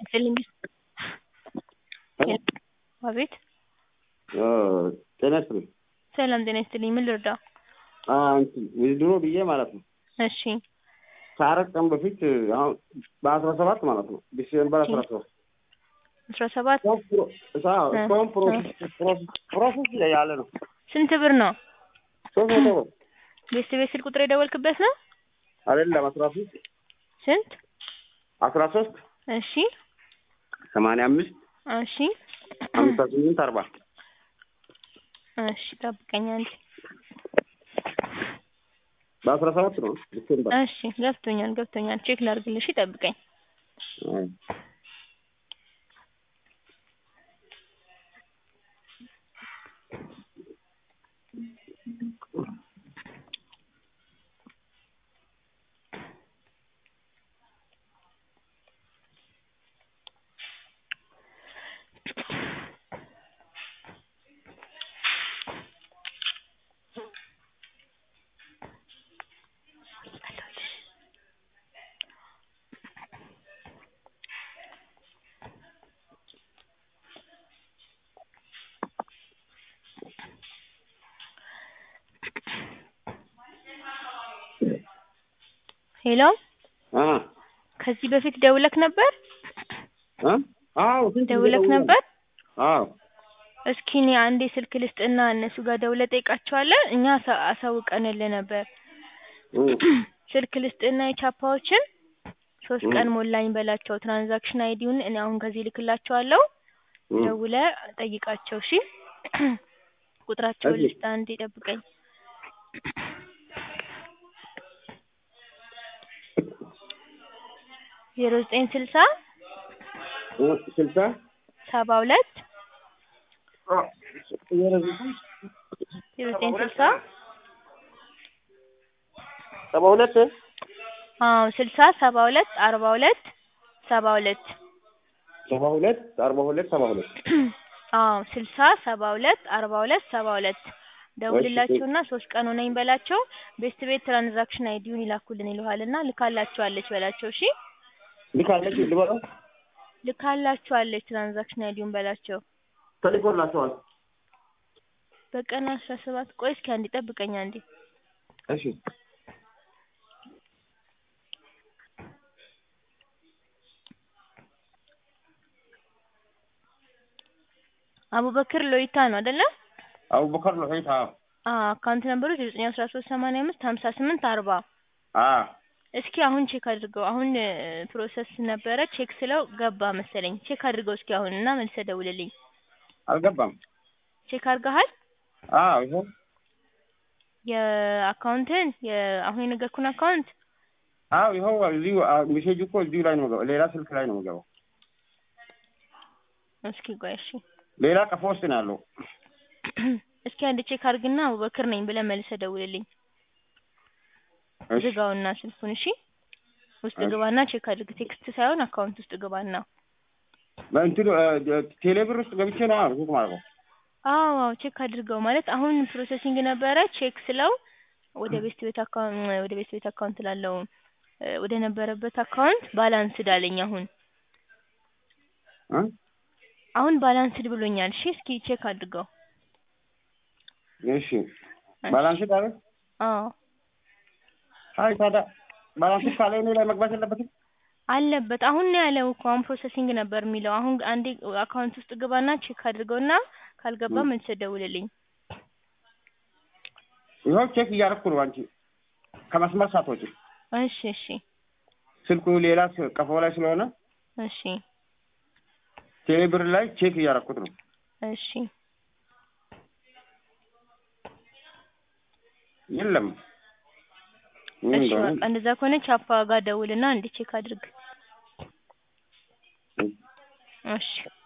ይስጥልኝ። አቤት ጤና ይስጥልኝ። ሰላም ጤና ይስጥልኝ። ምን ልርዳ? እንትን ድሮ ብዬ ማለት ነው እሺ ከአራት ቀን በፊት አሁን በአስራ ሰባት ማለት ነው ዲሴምበር አስራ ሰባት አስራ ሰባት እስካሁን ፕሮሰስ ላይ ያለ ነው። ስንት ብር ነው? ሶስት መቶ ብር ቤት ቤት ስልክ ቁጥር የደወልክበት ነው? አይደለም አስራ ሶስት ስንት? አስራ ሶስት እሺ ሰማንያ አምስት እሺ ሀምሳ ስምንት አርባ እሺ ጠብቀኝ አንዴ። በአስራ ሰባት ነው ዲሴምበር እሺ ገብቶኛል ገብቶኛል። ቼክ ላድርግልሽ፣ ጠብቀኝ። ሄሎ አ ከዚህ በፊት ደውለክ ነበር? አ አዎ ስንት ጊዜ ደውለክ ደውዬ ነበር? አዎ እስኪ እኔ አንዴ ስልክ ልስጥና እነሱ ጋር ደውለህ ጠይቃቸዋለህ። እኛ አሳ- አሳውቀንልህ ነበር። ስልክ ልስጥና የቻፓዎችን ሶስት ቀን ሞላኝ በላቸው። ትራንዛክሽን አይዲውን እኔ አሁን ከዚህ ልክላቸዋለሁ። ደውለህ ጠይቃቸው እሺ። ቁጥራቸውን እሺ። ልስጥ አንዴ ጠብቀኝ። ዜሮ ዘጠኝ ስልሳ ስልሳ ሰባ ሁለት ዜሮ ዘጠኝ ዜሮ ዘጠኝ ስልሳ ሰባ ሁለት አዎ ስልሳ ሰባ ሁለት አርባ ሁለት ሰባ ሁለት ሰባ ሁለት አርባ ሁለት ሰባ ሁለት አዎ ስልሳ ሰባ ሁለት አርባ ሁለት ሰባ ሁለት ደውልላቸውና ሶስት ቀን ሆነኝ በላቸው። ቤስት ቤት ትራንዛክሽን አይዲውን ይላኩልን ይልሃልና ልካላችኋለች በላቸው። እሺ ልካለች ልበለው ልካላችኋለች ትራንዛክሽን አይዲውን በላቸው። ተልኮላቸዋል። በቀን አስራ ሰባት ቆይ እስኪ አንዴ ጠብቀኝ አንዴ። እሺ አቡበክር ሎይታ ነው አይደለ? አቡበከር ነው ሄታ አዎ አካውንት ነምበሩ ዜሮ ዘጠኝ አስራ ሶስት ሰማንያ አምስት ሀምሳ ስምንት አርባ አ እስኪ አሁን ቼክ አድርገው። አሁን ፕሮሰስ ነበረ ቼክ ስለው ገባ መሰለኝ። ቼክ አድርገው እስኪ አሁን እና መልሰህ ደውልልኝ። አልገባም። ቼክ አድርገሃል? አዎ ይኸው የአካውንትን አሁን የነገርኩን አካውንት አዎ ይኸው እዚሁ ሜሴጅ እኮ እዚሁ ላይ ነው የምገባው። ሌላ ስልክ ላይ ነው የምገባው። እስኪ ቆይ እሺ ሌላ ቀፎ ውስጥ ነው ያለው። እስኪ አንድ ቼክ አድርግና አቡበክር ነኝ ብለህ መልሰህ ደውልልኝ። እሺ ዝጋውና ስልኩን እሺ። ውስጥ እሺ። ግባና ቼክ አድርግ። ቴክስት ሳይሆን አካውንት ውስጥ ግባና። በእንትኑ ቴሌብር ውስጥ ገብቼ ነው ቼክ ማለት ነው። አዎ አዎ ቼክ አድርገው ማለት አሁን ፕሮሰሲንግ ነበረ ቼክ ስለው ወደ ቤስት ቤት አካውንት ወደ ቤስት ቤት አካውንት ላለው ወደ ነበረበት አካውንት ባላንስድ አለኝ አሁን እ አሁን ባላንስድ ብሎኛል። እሺ እስኪ ቼክ አድርገው። እሺ ባላንስ ዳረ አዎ አይ ታዲያ ባላንስ ካለ እኔ ላይ መግባት የለበትም። አለበት አሁን ነው ያለው እኮ አሁን ፕሮሰሲንግ ነበር የሚለው። አሁን አንዴ አካውንት ውስጥ ግባና ቼክ አድርገውና ካልገባ መልሰህ ደውልልኝ። ይኸው ቼክ እያደረኩ ነው። አንቺ ከመስመር ሳትወጪ እሺ እሺ ስልኩ ሌላ ስ- ቀፎ ላይ ስለሆነ እሺ ቴሌብር ላይ ቼክ እያደረኩት ነው። እሺ የለም ምን እሺ እንደሆነ በቃ እንደዛ ከሆነ ቻፓ ጋር ደውልና እንዴ ቼክ አድርግ። እሺ